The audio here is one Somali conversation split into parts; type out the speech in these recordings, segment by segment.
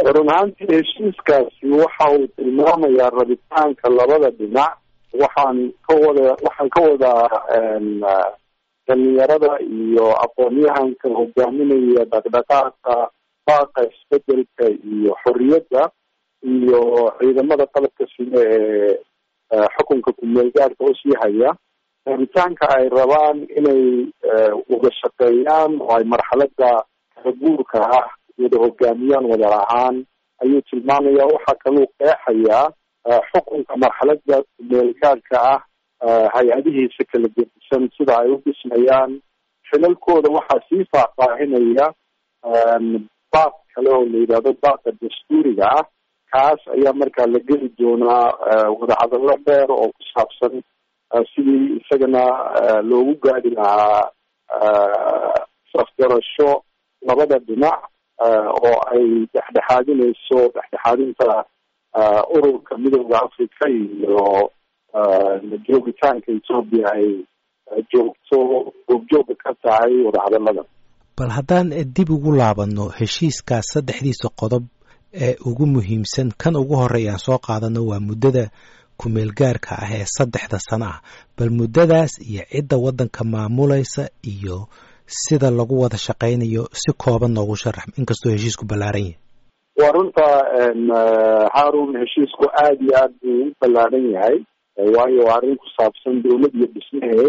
run ahaantii heshiiskaasi waxa uu tilmaamayaa rabitaanka labada dhinac waxaan ka wada waxaan ka wadaa dhalinyarada iyo aqoon-yahanka hogaaminaya dhaqdhaqaaqa baaqa isbedelka iyo xorriyadda iyo ciidamada qalabka sida ee xukunka ku-meelgaarka oo sii haya rabitaanka ay rabaan inay wada shaqeeyaan oo ay marxalada kala guurka ah wada hogaamiyaan wada lahaan ayuu tilmaamaya waxaa kaluu qeexayaa xukunka marxalada ku-meelgaarka ah hay-adihiisa kala gedisan sida ay u dhismayaan xilalkooda waxaa sii faahfaahinaya baaq kale oo la yidhahdo baaqa dastuuriga ah kaas ayaa markaa la geli doonaa wadahadallo dheer oo ku saabsan sidii isagana loogu gaadi lahaa safgarasho labada dhinac oo ay dhexdhexaadinayso dhexdhexaadinta ururka midooda africa iyo joogitaanka etoobiya ay joogto goobjooga ka tahay wadahadallada bal haddaan dib ugu laabano heshiiskaas saddexdiisa qodob ee ugu muhiimsan kan ugu horreeya aan soo qaadano waa muddada ku-meelgaarka ah ee saddexda sano ah bal muddadaas iyo cidda waddanka maamulaysa iyo sida lagu wada shaqaynayo si kooban noogu sharax inkastoo heshiisku ballaaran yahay waa runta haarun heshiisku aada iyo aad buu u ballaaran yahay waayo waa arrin ku saabsan dowlad iyo dhismaheed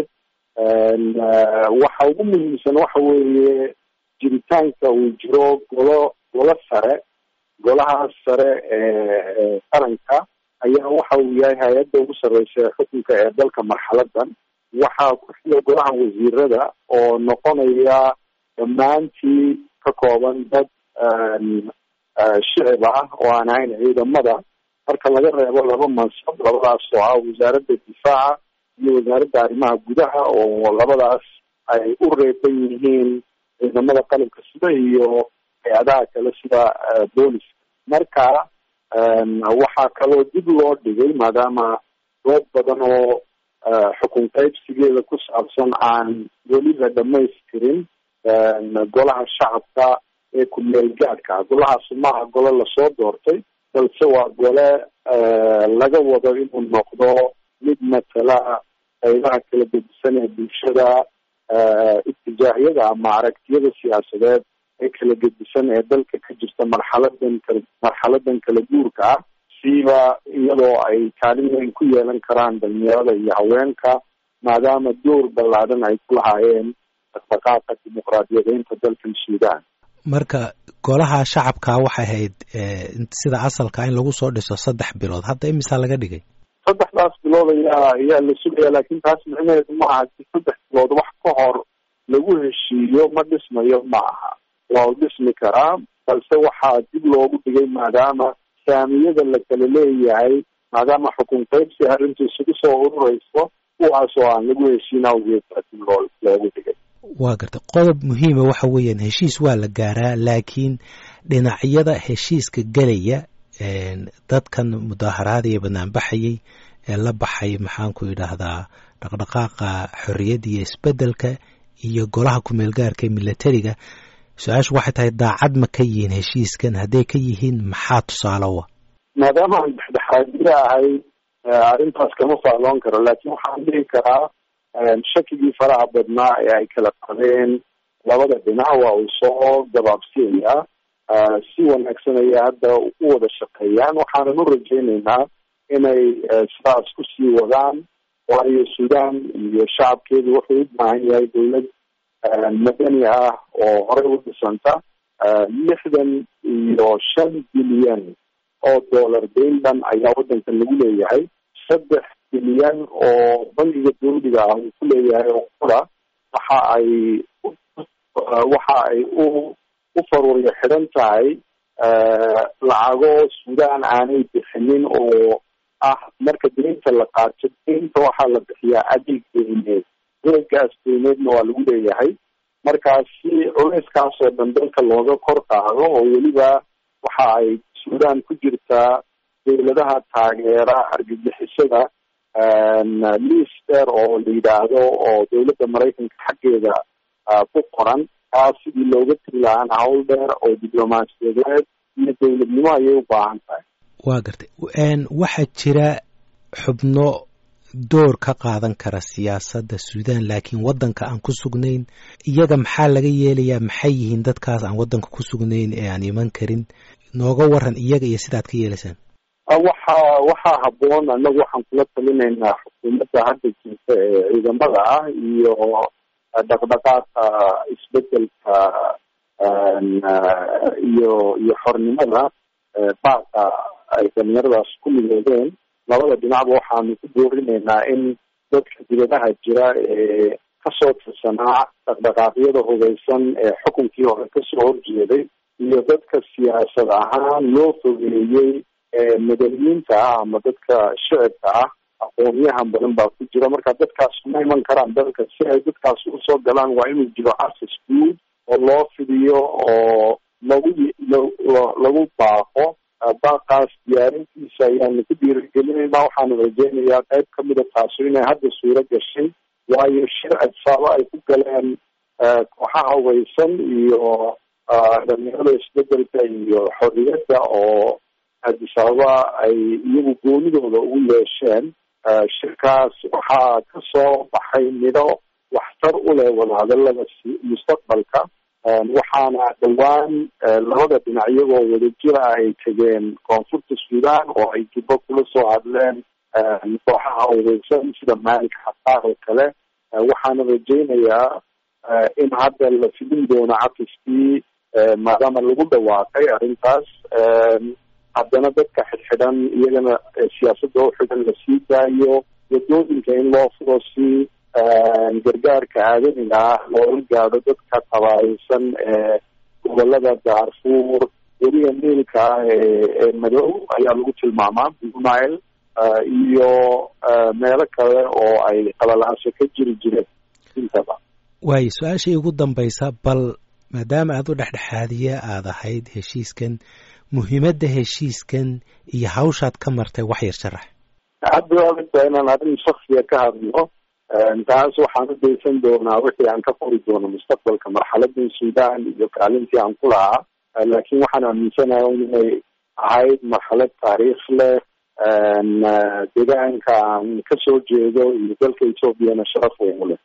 waxa ugu muhiimsan waxa weeye jiritaanka uu jiro golo golo sare golahaas sare ee qaranka ayaa waxa uu yahay hay-adda ugu sarreysa ee xukunka ee dalka marxaladan waxaa ku xila golaha wasiirada oo noqonaya dhammaantii ka kooban dad shicib ah oo aan ahayn ciidamada marka laga reebo laba mansab labadaas oo ah wasaaradda difaaca iyo wasaaradda arrimaha gudaha oo labadaas ay u reeban yihiin ciidamada qalabka sida iyo hay-adaha kale sida booliska marka waxaa kaloo dib loo dhigay maadaama dood badan oo xukun qaybsigeeda ku saabsan aan weli la dhamaystirin golaha shacabka ee ku-meel gaadhka golahaasi maaha gole lasoo doortay balse waa gole laga wado inuu noqdo mid matala qaybaha kala gedisan ee bulshada itijaahyada ama aragtiyada siyaasadeed ee kala gedisan ee dalka ka jirta marxaladan kala marxaladan kala guurka ah siiba iyadoo ay kaalin weyn ku yeelan karaan dhalinyarada iyo haweenka maadaama door ballaadhan ay ku lahaayeen dhaqdhaqaaqa dimuqraadiyadeynta dalkan suudaan marka golaha shacabka waxay ahayd sida asalka in lagu soo dhiso saddex bilood hadda imisaa laga dhigay saddexdaas bilood ayaa ayaa la sugaya laakiin taas micnaheedu ma aha si saddex bilood wax ka hor lagu heshiiyo ma dhismayo ma aha waa u dhismi karaa balse waxaa dib loogu dhigay maadaama saamiyada la kala leeyahay maadaama xukun qaybsi arrintu isugu soo ururayso kuwaas oo aan lagu heshiin awgeed baa dib loo loogu dhigay waa garta qodob muhiima waxa weeyaan heshiis waa la gaaraa laakiin dhinacyada heshiiska gelaya dadkan mudaaharaada iyo banaanbaxayay ee la baxay maxaanku idhaahdaa dhaqdhaqaaqa xorriyadda iyo isbeddelka iyo golaha ku-meelgaarka ee milatariga su-aashu waxay tahay daacad ma ka yihiin heshiiskan hadday ka yihiin maxaa tusaalowa maadaama aan dhexdhexaadida ahay arrintaas kama fahloon karo laakiin waxaan dhihi karaa shakigii faraha badnaa ee ay kala qabeen labada dhinac waa uu soo gabaabsiyayaa si wanaagsan ayay hadda u wada shaqeeyaan waxaanan u rajaynaynaa inay sidaas kusii wadaan waayo suudaan iyo shacabkeedu wuxuu u baahan yahay dowlad madani ah oo horey u dhisanta lixdan iyo shan bilyan oo dollar dayndan ayaa waddankan lagu leeyahay saddex bilyan oo bangiga dawliga ah uu ku leeyahay oo qura waxa ay waxa ay u u faruuryo xidhan tahay lacago suudaan aanay bixinin oo ah marka deynta la qaato deynta waxaa la bixiyaa adeeg deyneed adeegaas deyneedna waa lagu leeyahay markaa si culeyskaas oo dhan dalka looga kor qaado oo weliba waxa ay suudaan ku jirtaa dowladaha taageera argagixisada liis dheer oo la yidhaahdo oo dowladda maraykanka xaggeeda ku qoran taas sidii looga tiri lahaan hawl dheer oo diblomaasiyadeed iyo dowladnimo ayay u baahan tahay waa gartay waxaa jira xubno door ka qaadan kara siyaasadda suudan laakiin waddanka aan ku sugnayn iyaga maxaa laga yeelayaa maxay yihiin dadkaas aan waddanka ku sugnayn ee aan iman karin nooga waran iyaga iyo sidaad ka yeelaysaan waxa waxaa habboon annagu waxaan kula talinaynaa xukuumadda hadda jirta ee ciidamada ah iyo dhaqdhaqaaqa isbedelka iyo iyo xornimada baaqa ay dhalinyaradaas ku midoobeen labada dhinacba waxaanu ku boorinaynaa in dadka dibadaha jira ee kasoo tirsanaa dhaqdhaqaaqyada hubeysan ee xukunkii hore kasoo horjeeday iyo dadka siyaasad ahaan loo fogeeyey madaniyiinta ah ama dadka shicibka ah aqoonyahan badan baa ku jira marka dadkaas ma iman karaan dalka si ay dadkaas usoo galaan waa inuu jiro access guud oo loo fidiyo oo lagu lagu baaqo baaqaas diyaarintiisa ayaanu ku dhiirigelinayna waxaanu rajeynayaa qayb kamida taasu inay hadda suuro gashay waayo shir adsaabo ay ku galeen kooxaha hubeysan iyo dhalinyarada isbedelka iyo xorriyadda oo addis ababa ay iyagu goonidooda ugu yeesheen shirkaas waxaa kasoo baxay midho waxtar u leh wadahadalada mustaqbalka waxaana dhowaan labada dhinac iyagoo wadajira ay tegeen koonfurta suudan oo ay jubbo kula soo hadleen kooxaha hubeysan sida malik xasaar oo kale waxaana rajeynayaa in hadda la fidin doono cafiskii maadaama lagu dhawaaqay arrintaas haddana dadka xidxidhan iyagana siyaasadda u xidhan la sii daayo wadooyinka in loo furo si gargaarka aadamiga ah loola gaadho dadka tabaaysan ee gobolada daarfuur weliga niilka ah ee madow ayaa lagu tilmaamaa nile iyo meelo kale oo ay qalalaaso ka jiri jireen intaba waayo su-aashai ugu dambaysa bal maadaama aad u dhexdhexaadiye aada ahayd heshiiskan muhiimadda heshiiskan iyo hawshaad ka martay wax yar sharax hadda waagtaa inaan arrin shaksiya ka hadlo taas waxaan u daysan doonaa wixii aan ka qori doono mustaqbalka marxaladan suudan iyo kaalintii aan ku lahaa laakiin waxaan aaminsanahay inay ahayd marxalad taariikh leh deegaanka aan kasoo jeedo iyo dalka ethoobiana sharaf weyn u leh